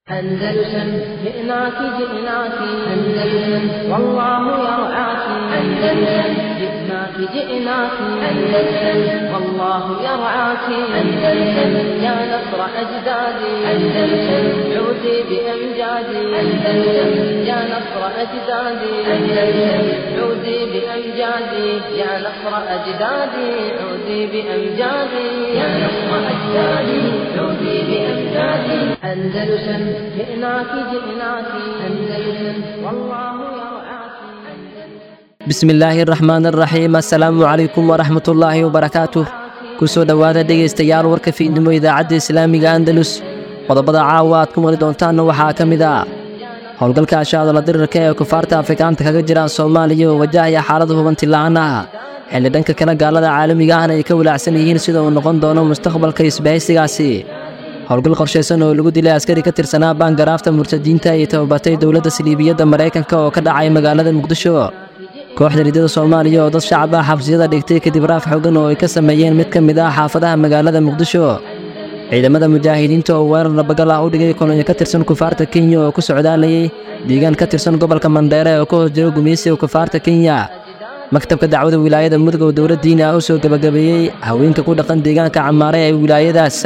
أندلسن جئناك جئناك أندلسن والله يرعاك أندلسن جئناك جئناك أندلسن والله يرعاك أندلسن يا نصر أجدادي أندلسن عودي بأمجادي أندلسن يا نصر أجدادي أندلسن عودي بأمجادي يا نصر أجدادي عودي بأمجادي يا نصر أجدادي عودي بأمجادي أندلسن جئناك جئناك أندلسن والله يرعاك bismi illaahi araxmaan araxiim assalaamu calaykum waraxmat ullaahi wabarakaatuh ku soo dhowaada dhegaystayaal warka fiidnimo idaacadda islaamiga andalus qodobada caawa aad ku mari doontaanna waxaa ka mid ah howlgalka ashaadala dirirka ee kufaarta afrikaanta kaga jira soomaaliya oo wajahaya xaalada hubanti la'aan ah xilli dhanka kale gaalada caalamiga ahna ay ka walaacsan yihiin sida uu noqon doono mustaqbalka isbahaysigaasi howlgal qorshaysan oo lagu dilay askari ka tirsanaa baangaraafta murtadiinta ay tababatay dowladda saliibiyadda maraykanka oo ka dhacay magaalada muqdisho kooxda ridada soomaaliya oo dad shacab ah xabsiyada dhigtay kadib raaf xogan oo ay ka sameeyeen mid ka mid ah xaafadaha magaalada muqdisho ciidamada mujaahidiinta oo weerar nabagal ah u dhigay kolonyo ka tirsan kufaarta kenya oo ku socdaalayay deegaan ka tirsan gobolka mandheere oo ka hoos jiro gumeysiga kufaarta kenya maktabka dacwada wilaayada mudug oo dowlad diini ah u soo gebagabeeyey haweenka ku dhaqan deegaanka camaare ee wilaayadaas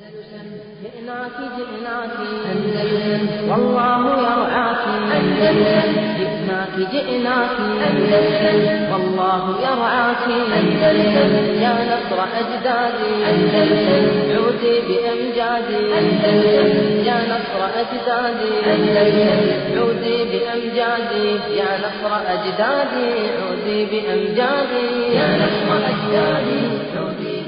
جئناك جئناك أندلسن والله يرعاك أندلسن جئناك جئناك أندلسن والله يرعاك أندلسن يا نصر أجدادي أندلسن عودي بأمجادي أندلسن يا نصر أجدادي أندلسن عودي بأمجادي يا نصر أجدادي عودي بأمجادي يا نصر أجدادي عودي بأمجادي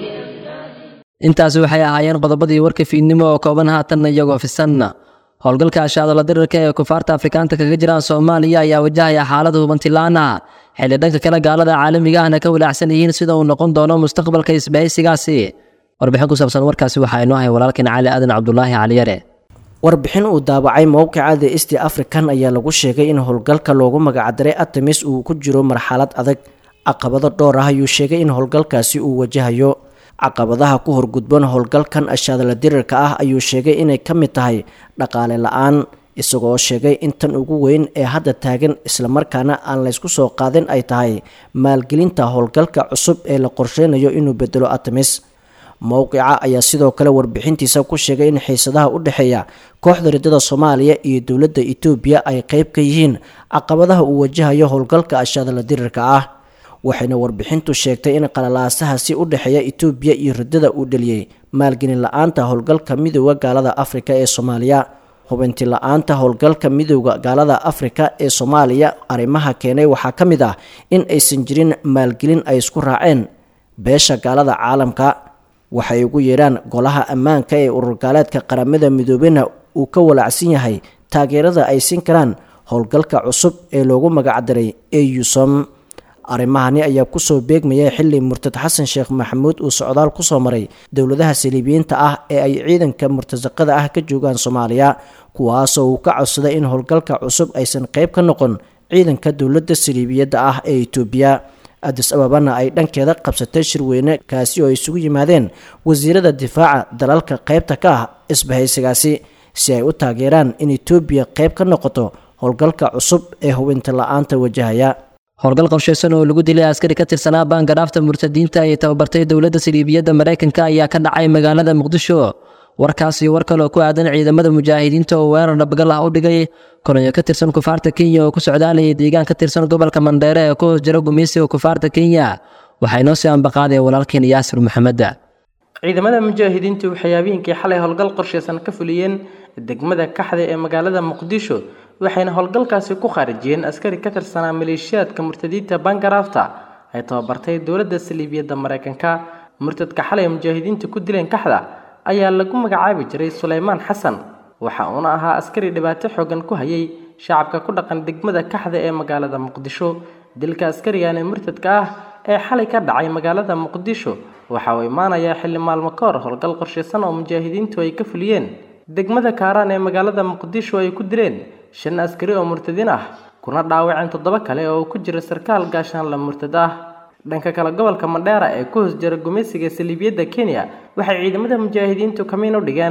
intaasi waxay ahaayeen qodobadii warka fiidnimo oo kooban haatanna iyagoo fisanna howlgalka ashaadala dirirka ee kufaarta afrikaanta kaga jiraan soomaaliya ayaa wajahaya xaalada hubantilaan ah xilli dhanka kale gaalada caalamiga ahna ka walaacsan yihiin sida uu noqon doono mustaqbalka isbahaysigaasi warbixin ku saabsan warkaasi waxaa inoo hay walaalkeen cali aadan cabdulaahi caliyare warbixin uu daabacay mowqica the east african ayaa lagu sheegay in howlgalka loogu magacdaray artemis uu ku jiro marxalad adag caqabado dhowr ah ayuu sheegay in howlgalkaasi uu wajahayo caqabadaha ku horgudban howlgalkan ashaadala dirirka ah ayuu sheegay inay ka mid tahay dhaqaale la-aan isagoo sheegay in tan ugu weyn ee hadda taagan islamarkaana aan laysku soo qaadin ay tahay maalgelinta howlgalka cusub ee la qorsheynayo inuu bedelo artemis mowqica ayaa sidoo kale warbixintiisa ku sheegay in xiisadaha u dhexeeya kooxda ridada soomaaliya iyo dowladda etoobiya ay qeyb ka yihiin caqabadaha uu wajahayo howlgalka ashaadala dirirka ah waxayna warbixintu sheegtay in qalalaasahaasi u dhexeeya etoobiya iyo ridada uu dheliyey maalgelin la-aanta howlgalka midooda gaalada afrika ee soomaaliya hubinti la-aanta howlgalka midooda gaalada afrika ee soomaaliya arrimaha keenay waxaa ka mid ah in aysan jirin maalgelin ay isku raaceen beesha gaalada caalamka waxay ugu yeedhaan golaha ammaanka ee ururgaaleedka qaramada midoobena uu ka walaacsan yahay taageerada ay siin karaan howlgalka cusub ee loogu magacdaray eusom arrimahani ayaa kusoo beegmaya xili murtad xasan sheekh maxamuud uu socdaal kusoo maray dowladaha saliibiyiinta ah ee ay ciidanka murtasaqada ah ka joogaan soomaaliya kuwaasoo uu ka codsaday in howlgalka cusub aysan qeyb ka noqon ciidanka dowladda saliibiyadda ah ee etoobiya adis ababana ay dhankeeda qabsatay shirweyne kaasi oo ay isugu yimaadeen wasiirada difaaca dalalka qeybta ka ah isbahaysigaasi si ay u taageeraan in etoobiya qeyb ka noqoto howlgalka cusub ee hubinta la-aanta wajahaya howlgal qorshaysan oo lagu dilay askari ka tirsanaa baangaraafta murtadiinta ay tababartay dowladda saliibiyadda maraykanka ayaa ka dhacay magaalada muqdisho warkaas iyo war kaloo ku aadan ciidamada mujaahidiinta oo weerar nabagal ah u dhigay kolonyo ka tirsan kufaarta kenya oo ku socdaalayay deegaan ka tirsan gobolka mandheere ee ku hoos jira gumeysiga kufaarta kenya waxaa inoo sii ambaqaadaya walaalkeen yaasir maxameda ciidamada mujaahidiintu waxay habeenkii xalay howlgal qorshaysan ka fuliyeen degmada kaxda ee magaalada muqdisho waxayna howlgalkaasi ku khaarijiyeen askari ka tirsanaa maleeshiyaadka murtadiinta bangaraafta ay tababartay dowladda saliibiyadda maraykanka murtadka xalay mujaahidiinta ku dileen kaxda ayaa lagu magacaabi jiray suleymaan xasan waxa uuna ahaa askari dhibaato xoogan ku hayay shacabka ku dhaqan degmada kaxda ee magaalada muqdisho dilka askarigan ee murtadka ah ee xalay ka dhacay magaalada muqdisho waxa uu imaanayaa xilli maalmo ka hor howlgal qorshaysan oo mujaahidiintu ay ka fuliyeen degmada kaaraan ee magaalada muqdisho ay ku dileen shan askari oo murtadiin ah kuna dhaawaceen toddoba kale oo ku jira sarkaal gaashaanla murtad ah dhanka kale gobolka mandheera ee ku hoos jira gumeysiga saliibiyadda kenya waxay ciidamada mujaahidiintu kamiin u dhigeen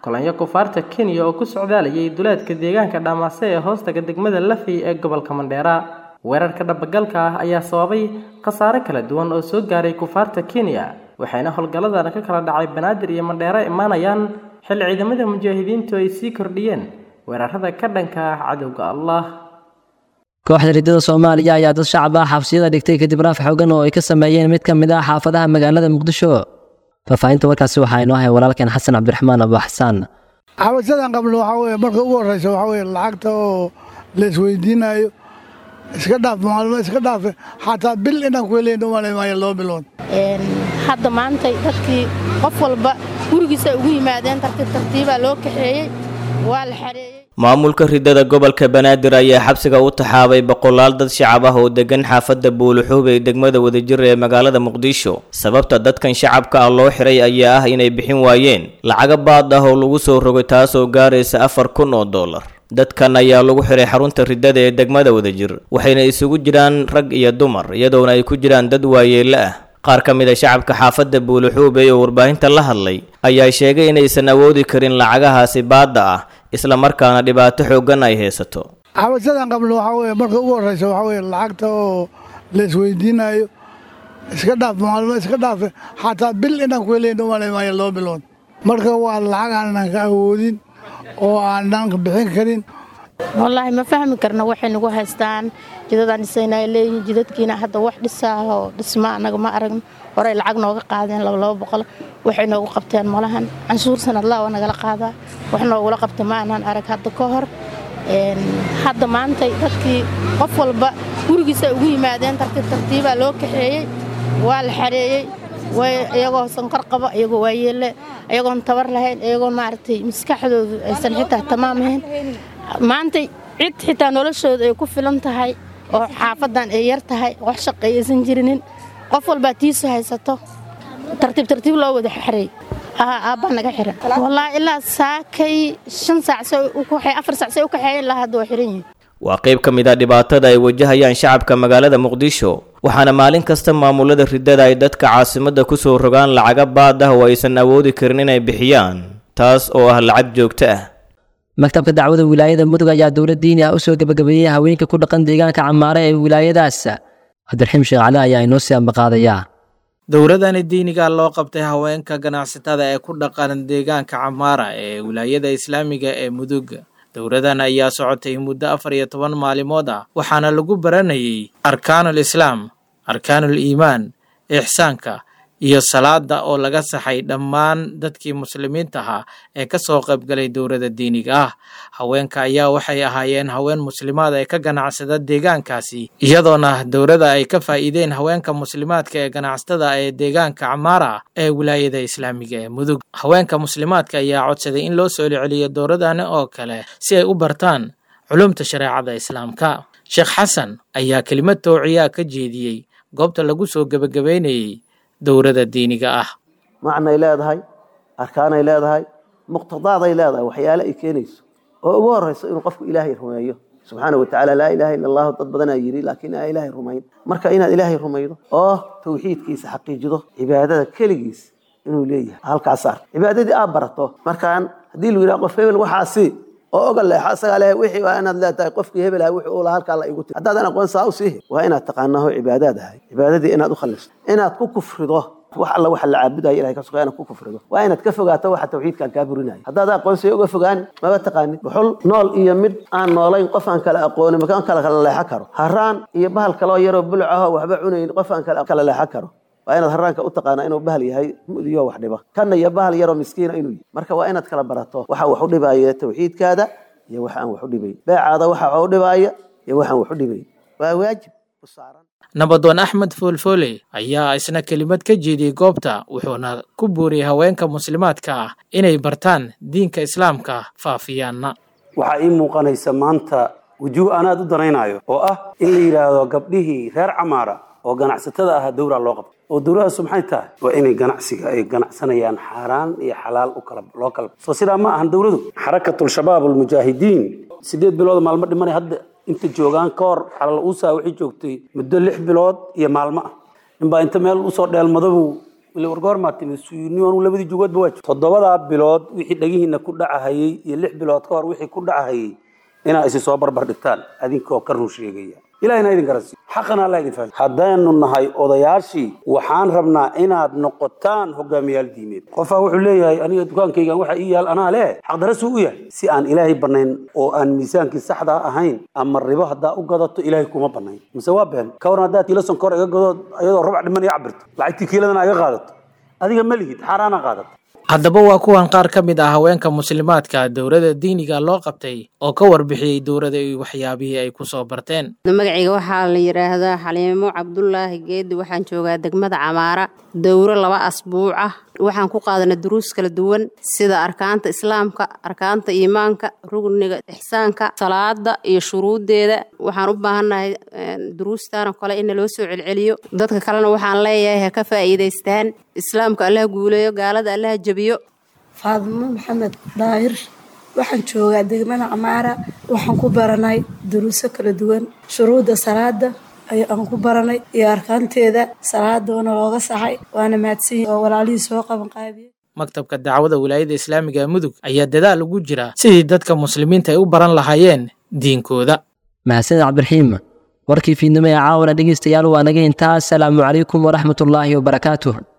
kolonyo kufaarta kenya oo ku socdaalayay duleedka deegaanka dhamaase ee hoostaga degmada lafey ee gobolka mandheera weerarka dhabagalka ah ayaa sababay khasaare kala duwan oo soo gaaray kufaarta kenya waxayna howlgalladan ka kala dhacay banaadir iyo mandheero imaanayaan xil ciidamada mujaahidiintu ay sii kordhiyeen weerarada ka dhanka ah cadowga allah kooxda riddada soomaaliya ayaa dad shacab ah xabsiyada dhigtay kadib raaf xoogan oo ay ka sameeyeen mid ka mid ah xaafadaha magaalada muqdisho faahfaahinta warkaasi waxaa inoo hay walaalkeen xasan cabdiraxmaan abu xasaan xabasadan qabno waxaa weye marka ugu horreysa waxaa weye lacagta oo la isweydiinayo iska dhaaf maalmo iska dhaafe xataa bil inaan ku helayn umalay maayo laba bilood hadda maanta dadkii qof walba gurigiisa ugu yimaadeen tartiib tartiibaa loo kaxeeyey waa la xareeyey maamulka riddada gobolka banaadir ayaa xabsiga u taxaabay boqolaal dad shacab ah oo degan xaafadda buuluxuub ee degmada wadajir ee magaalada muqdisho sababta dadkan shacabka ah loo xiray ayaa ah inay bixin waayeen lacaga baad ah oo lagu soo rogay taasoo gaaraysa afar kun oo dollar dadkan ayaa lagu xiray xarunta riddada ee degmada wadajir waxayna isugu jiraan rag iyo dumar iyadoona ay ku jiraan dad waayeelle ah qaar ka mid a shacabka xaafadda buuluxuube oo warbaahinta la hadlay ayaa sheegay inaysan awoodi karin lacagahaasi baadda ah isla markaana dhibaato xooggan ay haysato xabasadan qabno waxaa weye marka ugu horreysa waxaa weye lacagta oo la isweydiinayo iska dhaaf maalmo iska dhaafe xataa bil inaan ku helayn umalay maayo laba bilood marka waa lacag aanan ka awoodin oo aanan bixin karin wallaahi ma fahmi karno waxay nagu haystaan jidadaan dhisayna ay leeyihiin jidadkiina hadda wax dhisaa oo dhisma annaga ma aragno horey lacag nooga qaadeen laba laba boqol waxay noogu qabteen malahan canshuur sanadlaa waa nagala qaadaa wax noogula qabta ma aanaan arag hadda ka hor hadda maanta dadkii qof walba gurigiisa ugu yimaadeen tartiib tartiibaa loo kaxeeyey waa la xareeyey iyagoo sankor qaba iyagoo waayeelle iyagoon tabar lahayn iyagoon maaragtay maskaxdoodu aysan xitaa tamaam ahayn maanta cid xitaa noloshooda ay ku filan tahay oo xaafadan ay yar tahay wax shaqay aysan jirinin qof walbaa tiisu haysato tartiib tartiib loo wada xareey aabbaa naga xiran wallaahi ilaa saakay shan saac afar saac say u kaxeeyen ilaa hadda waa xiran yihin waa qayb ka mid ah dhibaatada ay wajahayaan shacabka magaalada muqdisho waxaana maalin kasta maamulada riddada ay dadka caasimadda ku soo rogaan lacaga baad ah oo aysan awoodi karin inay bixiyaan taas oo ah lacag joogto ah maktabka dacwada wilaayada mudug ayaa dowlad diini ah usoo gebagabeeyey haweenka ku dhaqan deegaanka camaare ee wilaayadaas cabdiraxiim sheekh cali ayaa inoo sii ambaqaadayaa dowladani diiniga loo qabtay haweenka ganacsatada ee ku dhaqan deegaanka camaara ee wilaayada islaamiga ee mudug dowladan ayaa socotay muddo afar iyo toban maalimood ah waxaana lagu baranayay arkaanul islaam arkaanul iimaan ixsaanka iyo salaada oo laga saxay dhammaan dadkii muslimiinta ahaa ee ka soo qaybgalay dowladda diiniga ah haweenka ayaa waxay ahaayeen haween muslimaad ee ka ganacsada deegaankaasi iyadoona dowladda ay ka faa'iideen haweenka muslimaadka ee ganacsatada ee deegaanka camaara ee wilaayada islaamiga ee mudug haweenka muslimaadka ayaa codsaday in loo soo celiyo dowladani oo kale si ay u bartaan culumta shareecada islaamka sheekh xasan ayaa kelimad toociyaa ka jeediyey goobta lagu soo gebagabeynayey dowladda diiniga ah macnay leedahay arkaanay leedahay muqtadaaday leedahay waxyaale ay keenayso oo ugu horeyso inuu qofku ilaahay rumeeyo subxaana wa tacaala laa ilaha illa allahu dad badanaa yidhi laakiin aa ilaahay rumayn marka inaad ilaahay rumaydo oo tawxiidkiisa xaqiijido cibaadada keligiis inuu leeyahay halkaas ark cibaadadii aad barato markaan haddii lu yidhaha qof hebel waxaasi oo oga leexo asagaa lehe wixii waa inaad leetahay qofkii hebel aha wixii uu lahaa halkaa la igu tiri haddaadan aqoon saa u siihi waa inaad taqaanaho cibaadaad ahay cibaadadii inaad u khalisto inaad ku kufrido wax alla waxa la caabudaya ilahay ka suga inaad ku kufrido waa inaad ka fogaato waxa tawxiidkan kaa burinaya haddaad aqoonsiyo uga fogaani maba taqaanid buxul nool iyo mid aan noolayn qof aan kala aqoonin makaan kala kala leexo karo haraan iyo bahal kaloo yaroo buluc ahoo waxba cunayn qof aan kala leexo karo waa inaad haraanka u taqaanaa inuu bahal yahay mudiyo wax dhiba kanna iyo bahal yaroo miskiina inuu yahay marka waa inaad kala barato waxa wax u dhibaya tawxiidkaada iyo waxa aan wax u dhibayn beecaada waxa wax u dhibaya iyo waxaan wax u dhibayn waa waajib u saaran nabadoon axmed foolfoole ayaa isna kelimad ka jeediyey goobta wuxuuna ku buuriyey haweenka muslimaadka ah inay bartaan diinka islaamka faafiyaanna waxaa ii muuqanaysa maanta wujuuh aan aad u danaynayo oo ah in la yidhaahdo gabdhihii reer camaara oo ganacsatada ahaa dowra loo qabto oo dowladaasu maxay tahay waa inay ganacsiga ay ganacsanayaan xaaraan iyo xalaal u kala loo kala soo sidaa ma ahan dowladu xarakatul shabaab almujaahidiin sideed bilood maalmo dhimanay hadda inta joogaan ka hor xalal uusaa waxay joogtay muddo lix bilood iyo maalmo ah ninbaa inta meel usoo dheelmadabuu ila wargoormaa timid suyuniyo anuu labadii jugoodba waa jiro toddobadaa bilood wixii dhagihiina ku dhacahayey iyo lix bilood ka hor wixii ku dhacahayey inaa isi soo barbar dhigtaan adinkoo ka run sheegaya ilahina idin garansiiyo xaqana alla idin fahmi haddaynu nahay odayaashii waxaan rabnaa inaad noqotaan hogaamiyaal diimeed qofaa wuxuu leeyahay aniga dukaankaygan waxa ii yaal anaa leh xaqdarasuu u yahay si aan ilaahay banayn oo aan miisaankii saxda ahayn ama ribo haddaa u gadato ilaahay kuma banayn mise waa been ka waran haddaad kiilo sonkor iga gadood iyadoo rubac dhiman iga cabirto lacagtii kiiladana iga qaadato adiga ma lihid xaaraana qaadato haddaba waa kuwan qaar ka mid ah haweenka muslimaadka dowladda diiniga loo qabtay oo ka warbixiyey dowladda iyo waxyaabihii ay ku soo barteen magacayga waxaa la yidhaahdaa xaliimo cabdulaahi geedi waxaan joogaa degmada camaara dowro laba asbuuc ah waxaan ku qaadanay duruus kala duwan sida arkaanta islaamka arkaanta iimaanka rugniga ixsaanka salaada iyo shuruuddeeda waxaan u baahannahay duruustaanoo kale in naloo soo celceliyo dadka kalena waxaan leeyahay ha ka faa'iidaystaan islaamka allaha guuleeyo gaalada allaha jebiyo faadimo maxamed daahir waxaan joogaa degmada camaara waxaan ku baranay duruuso kala duwan shuruudda salaada aan ku baranay iyo arkaanteeda salaadoona looga saxay waana mahadsanyi oo walaalihii soo qaban qaabiye maktabka dacwada wilaayada islaamiga ee mudug ayaa dadaal ugu jira sidii dadka muslimiinta ay u baran lahaayeen diinkooda mahadsaned cabdiraxiim warkii fiidnimo ee caawana dhegeystayaal waa naga intaa asalaamu calaykum waraxmatullaahi wabarakaatuh